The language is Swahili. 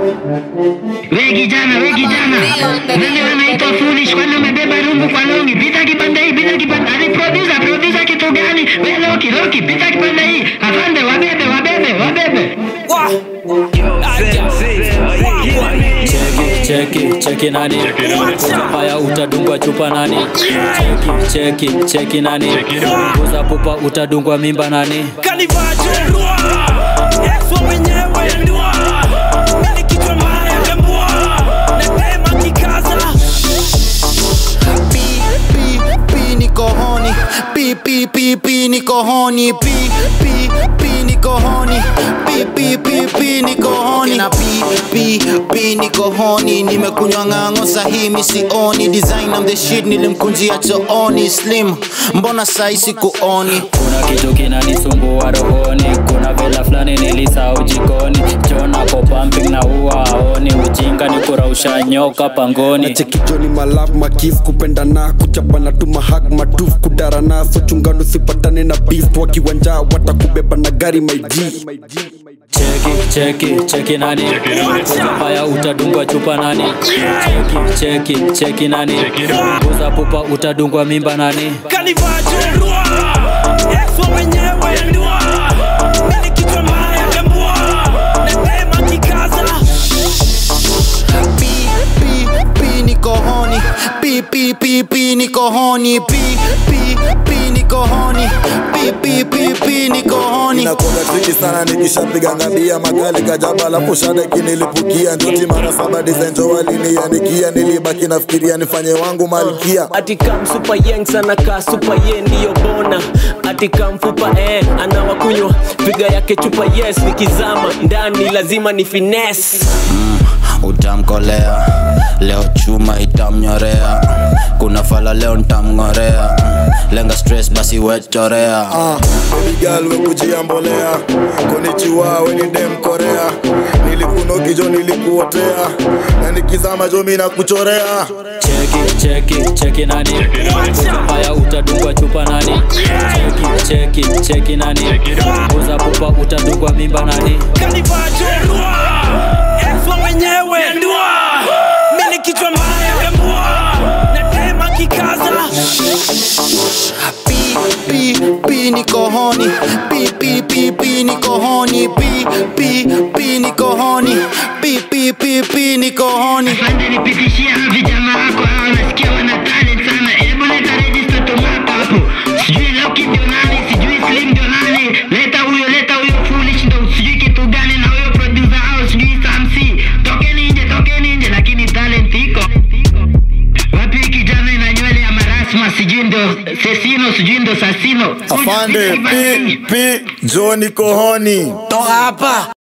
We kijana, we kijana. Nani wanaitwa foolish kwani umebeba rungu kwa longi? Pita kipande hii, pita kipande. Ani producer, producer kitu gani? We Loki, Loki, pita kipande hii. Afande, wabebe, wabebe, wabebe. cheki cheki cheki nani haya utadungwa chupa nani cheki cheki cheki nani kuza pupa utadungwa mimba nani kanivajolua yesu mwenyewe ndua mimi kichwa mbaya kembua natema kikaza Pi, pi, pi niko honi Pi, pi, pi, pi niko honi Pi, pi, pi niko honi Pi, pi, pi, pi niko honi Na pi, pi, pi niko honi Nimekunywa ng'ang'o sahi mi sioni Design I'm the shit nilimkunjia chooni Slim, mbona sai sikuoni kuna kitu kinanisumbua rohoni kuna vela fulani nilisahau jikoni jona ko pumping na huwa aoni ujinga ni kurausha nyoka pangoni chekijoni malaf makif kupendana kuchapana tu mahag matuf kudarana so chungano sipatane na beef wakiwanja watakubeba na gari maiji cheki cheki cheki nani haya utadungwa chupa nani cheki cheki cheki nani kuza pupa utadungwa mimba nani kanivajolua yesu mwenyewe ndua mimi kichwa mbaya kembua natema kikaza Pi, pi, pi niko honi Pi, pi, pi, pi niko honi Pi, pi, pi niko honi Pi, pi, pi, pi niko honi inakoga triki sana nikishapiga ngabia makali kajaba alafu shada kinilipukia ndoti mara saba dizenjo waliniandikia nilibaki nafikiria nifanye wangu malkia atika msupa yeng sana ka supa ye ndiyo bona atika mfupa eh, anawakunywa piga yake chupa yes nikizama ndani lazima ni fines utamkolea leo chuma itamnyorea kuna fala leo ntamng'orea lenga stress basi wechorea Ah, baby girl we kujiambolea konichiwa we ni dem korea nilikunokijo nilikuotea na nikizama jo mi nakuchorea cheki cheki cheki nani haya utadungwa chupa nani cheki cheki cheki nani kuza pupa utadungwa mimba nani kanivajolua yesu mwenyewe ndua mimi kichwa mbaya kembua natema kikaza Pi, pi, pi niko honi Pi, pi, pi, pi niko honi Pi, pi, pi niko honi Pi, pi, pi, pi niko honi Afande, nipitishie hawa vijana wako hawa, nasikia wana talent sana. Hebu leta register tomato hapo. Sijui Loki ndio nani, sijui Slim ndio nani. Leta huyo, leta huyo foolish ndio sijui kitu gani na huyo producer hao sijui Samsi. Tokeni nje, tokeni nje, lakini talent iko. Wapi hii kijana ina nywele ya marasma, sijui ndio Sesino, sijui ndio Sasino. afande pi pi jo niko honi toka hapa